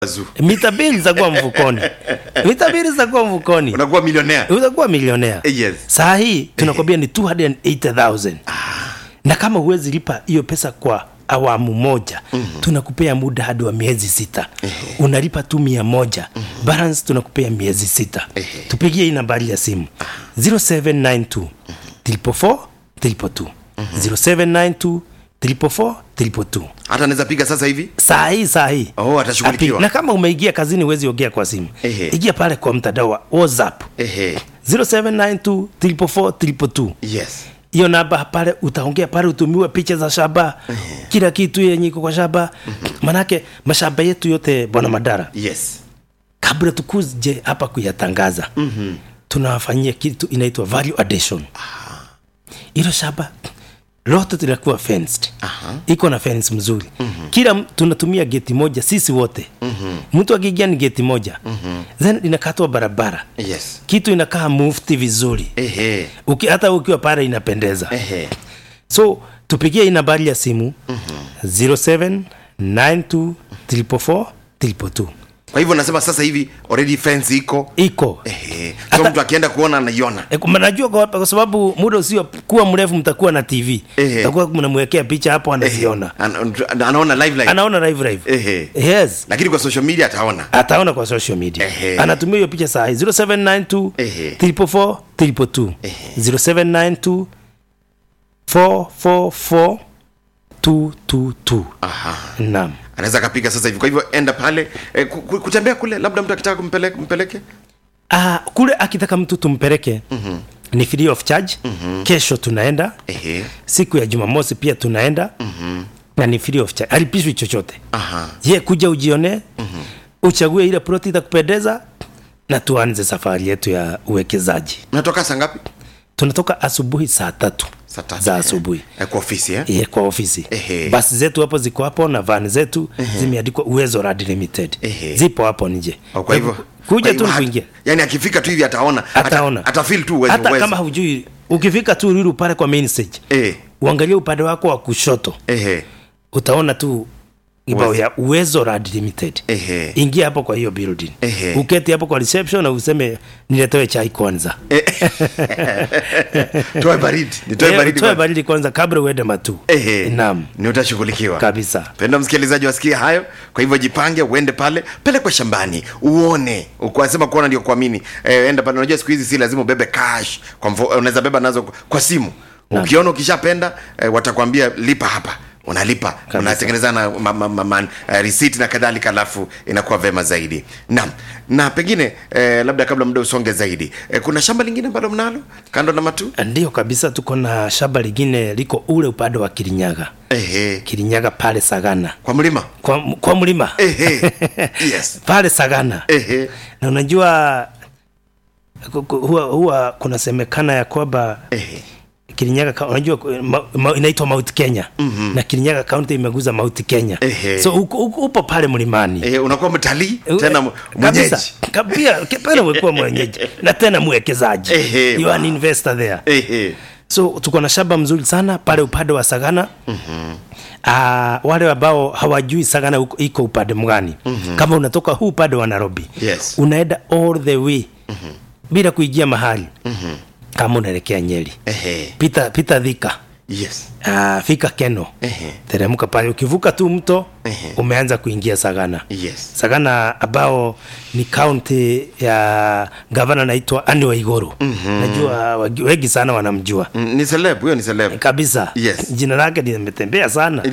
Wazuu. mita mbili zitakuwa mfukoni mita mbili zitakuwa mfukoni unakuwa milionea utakuwa milionea Eh, yes. saa hii tunakwambia ni 280000 na kama huwezi lipa hiyo pesa kwa awamu moja mm-hmm. tunakupea muda hadi wa miezi sita mm-hmm. unalipa tu mia moja mm-hmm. balance tunakupea miezi sita Ehe. tupigie hii nambari ya simu 0792 triple four triple two 0792 triple four triple two hata anaweza piga sasa hivi saa hii saa hii Oh, atashughulikiwa. Api- na kama umeingia kazini huwezi ongea kwa simu Ehe. ingia pale kwa mtandao wa whatsapp ehe 0792 triple four triple two yes hiyo namba pale utaongea pale utumiwe picha za shamba kila kitu yenye iko kwa shamba manake mashamba yetu yote bwana madara yes kabla tukuje hapa kuyatangaza mm-hmm. tunawafanyia kitu inaitwa value addition hilo shamba lote tunakuwa fenced Aha. iko na fence mzuri mm-hmm. kila m- tunatumia geti moja sisi wote mm-hmm. mtu akiingia ni geti moja mm-hmm. then inakatwa barabara yes kitu inakaa mufti vizuri ehe Uki, hata ukiwa pale inapendeza ehe so tupigie hii nambari ya simu mm-hmm. 0792 kwa hivyo nasema sasa hivi already fence iko iko ehe so Hata- mtu akienda kuona anaiona E, kuma- najua kwa, kwa sababu muda usio kuwa mrefu mtakuwa na tv Ehe. takuwa mnamwekea picha hapo Ehe. anaziona An- an- anaona live live anaona live live ehe yes lakini kwa social media ataona ataona kwa social media Ehe. anatumia hiyo picha saa hii 0792 Ehe. 344 342 Ehe. 0792 444 222 aha naam anaweza akapiga sasa hivi kwa hivyo enda pale e, ku, ku, kutembea kule labda mtu akitaka kumpeleke mpeleke Ah, kule akitaka mtu tumpeleke mm-hmm. ni free of charge mm-hmm. kesho tunaenda ehe siku ya jumamosi pia tunaenda mm-hmm. na ni free of charge alipishwi chochote aha ye kuja ujionee mm-hmm. uchague ile ploti itakupendeza na tuanze safari yetu ya uwekezaji natoka saa ngapi tunatoka asubuhi saa tatu saa tatu za eh. asubuhi Eh, kwa ofisi eh? Ye, kwa ofisi Ehe. basi zetu hapo ziko hapo na van zetu zimeandikwa uwezo rad limited Ehe. zipo hapo nje Oh, kwa hivyo kuja kwa tu hivyo ni ha- kuingia yani akifika tu hivi ataona ataona ata, atafeel tu uwezo hata uwezo. kama hujui ukifika tu ruru pale kwa main stage eh uangalie upande wako wa kushoto ehe utaona tu ibao Uwezo. ya uwezo rad limited ehe ingia hapo kwa hiyo building Ehe. uketi hapo kwa reception na useme niletewe chai kwanza toe baridi nitoe Eh, baridi utoe kwanza. baridi kwanza kabla uende matu ehe naam ni utashughulikiwa kabisa penda msikilizaji wasikie hayo kwa hivyo jipange uende pale pelekwe shambani uone ukwasema kuona ndio kuamini e, enda pale unajua siku hizi si lazima ubebe cash kwa mfo, unaweza beba nazo kwa simu ukiona ukishapenda e, watakwambia lipa hapa unalipa unatengeneza na ma, ma, ma, ma, uh, receipt na kadhalika alafu inakuwa vema zaidi naam na pengine eh, labda kabla muda usonge zaidi eh, kuna shamba lingine ambalo mnalo kando na matu ndio kabisa tuko na shamba lingine liko ule upande wa kirinyaga Ehe, kirinyaga pale sagana kwa mlima kwa, kwa mlima Ehe, yes pale sagana Ehe, na unajua ku- ku- huwa, huwa kunasemekana ya kwamba ehe. kirinyaga ka- unajua ma, ma, inaitwa mount kenya mm-hmm. na kirinyaga kaunti imeguza mount kenya Ehe. so uko, uko, upo pale mlimani Eh, unakuwa mtalii Eh, tena mu- kabisa. mwenyeji Ka- pia pale umekuwa mwenyeji na tena mwekezaji Ehe, you are an wow. investor there Ehe. so tuko na shamba mzuri sana pale upande wa sagana mm-hmm. uh, wale ambao hawajui sagana uko- iko upande mgani mm-hmm. kama unatoka huu upande wa nairobi Yes. unaenda all the way mm-hmm. bila kuingia mahali mm-hmm. kama unaelekea nyeri Ehe. pita pita dhika Yes. uh, fika keno Ehe. teremka pale ukivuka tu mto Ehe. umeanza kuingia sagana Yes. sagana ambao ni kaunti ya gavana naitwa ani waigoro mm-hmm. najua wagi- wengi sana wanamjua Mm, ni celeb huyo ni celeb kabisa Yes. jina lake limetembea sana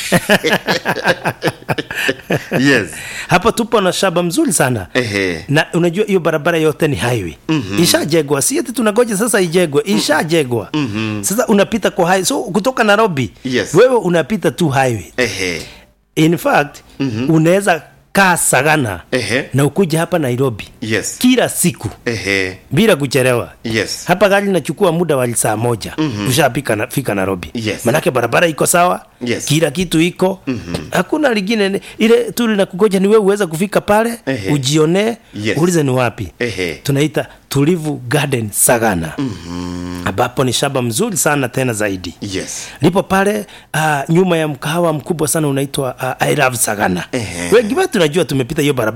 yes hapa tupo na shamba mzuri sana Ehe. na unajua hiyo barabara yote ni highway mm-hmm. ishajegwa si ati tunagoja sasa ijegwe ishajegwa mm-hmm. sasa unapita kwa highway so kutoka nairobi Yes. wewe unapita tu highway Ehe. in fact mm-hmm. unaweza kaa sagana Ehe. na ukuja hapa nairobi yes kila siku Ehe. bila kuchelewa yes hapa gari inachukua muda wa saa moja mm-hmm. ushafika na, fika nairobi Yes. manake barabara iko sawa Yes. kila kitu iko mm-hmm. hakuna lingine ni- ile tu linakugoja ni wewe uweze kufika pale Ehe. ujionee Yes. ulize ni wapi Ehe. tunaita tulivu garden sagana mm-hmm. ambapo ni shamba mzuri sana tena zaidi yes lipo pale uh, nyuma ya mkahawa mkubwa sana unaitwa uh, I love sagana Ehe. wengi wetu najua tumepita hiyo barabara